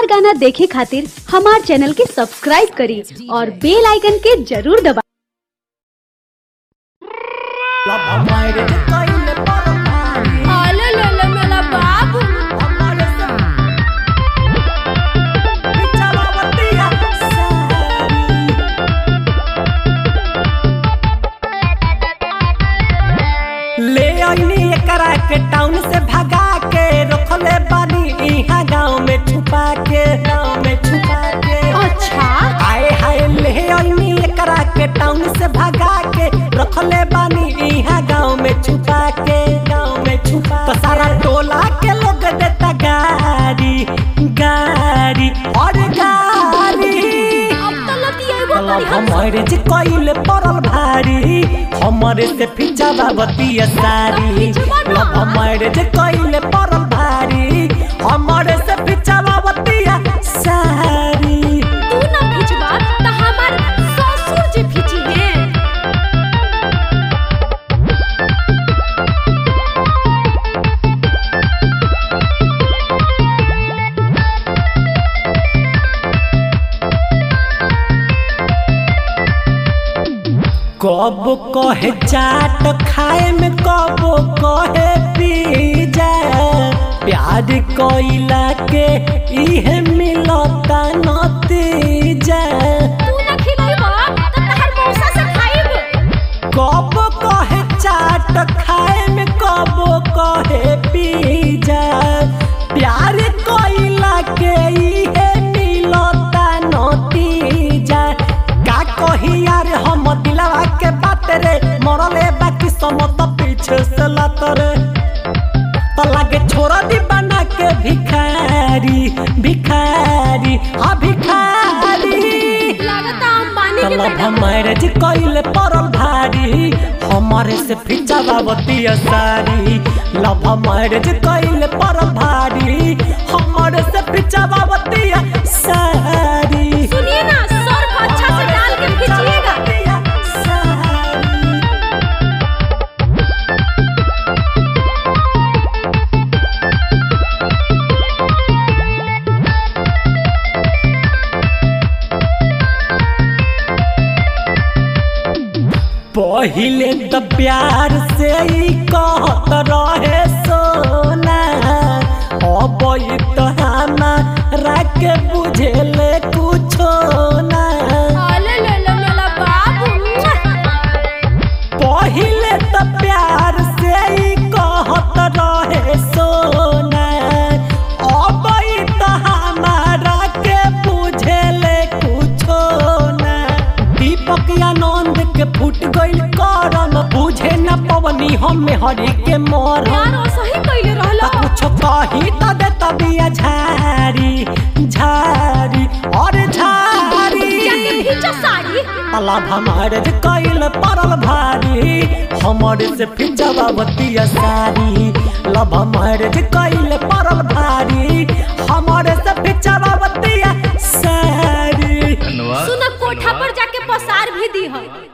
मजेदार गाना देखे खातिर हमार चैनल के सब्सक्राइब करी और बेल आइकन के जरूर दबा Ala lala mela babu. ले आईनी एकरा के टाउन से भगा के रखले बानी इहाँ गांव में छुपा के गांव में छुपा के अच्छा आए हाय ले आईनी एकरा के टाउन से भगा के रखले बानी इहाँ गांव में छुपा के गांव में छुपा तो सारा टोला के लोग देता गाड़ी गाड़ी और गाड़ी अब तो लतियेबो तलब करी हम हमारे जे कइले पड़ल भारी हमारे से फिजा बाबती सारी लब हमारे जे कइले पड़ल भारी हमारे से फिजा बाबती सारी तू ना खिचबा त हमार ससुर जी खिची है कब कहे चाट खाए में कब कहे पिज्जा प्यार कइला के इहे मिलता नतीजा तू ना खिलाइबा त तहर मौसा से खाइब कब कहे चाट खाए में कब कहे पिज्जा प्यार कइला के इहे मिलता नतीजा का कही यार हम दिलवा के बात रे मरले बाकी समत पीछे से लत रे तो लागे छोड़ दी बना के भिखारी भिखारी हाँ भिखारी लागता हम पानी के तलब बेटा हमारे जी कइले पड़ल भारी हमारे से फिजा बाबती सारी लब हमारे जी कइले पड़ल भारी हमारे से फिजा बाबती सारी सुनिए ना सर्फ अच्छा से डाल के खींचिएगा पहिले त प्यार से ही कहत रहे सोना अब ई त हमारा के बुझेले कुछो ना ala lala mela babu पहिले त प्यार से ही कहत रहे सोना अब ई त हमारा के बुझेले कुछो ना दीपक आनंद के फूट गइल करम बुझे न पवनी हम हरि के मरम यार ओ सही कइले रहला त कुछ कही त दे तबिया झारी झारी और झारी जाके खींचा साड़ी तलब हमारे जे कइल पड़ल भारी हमारे से फिजा बाबती सारी लब हमारे जे कइल पड़ल भारी हमारे से फिजा बाबती सारी सुना कोठा पर जाके पसार भी दी है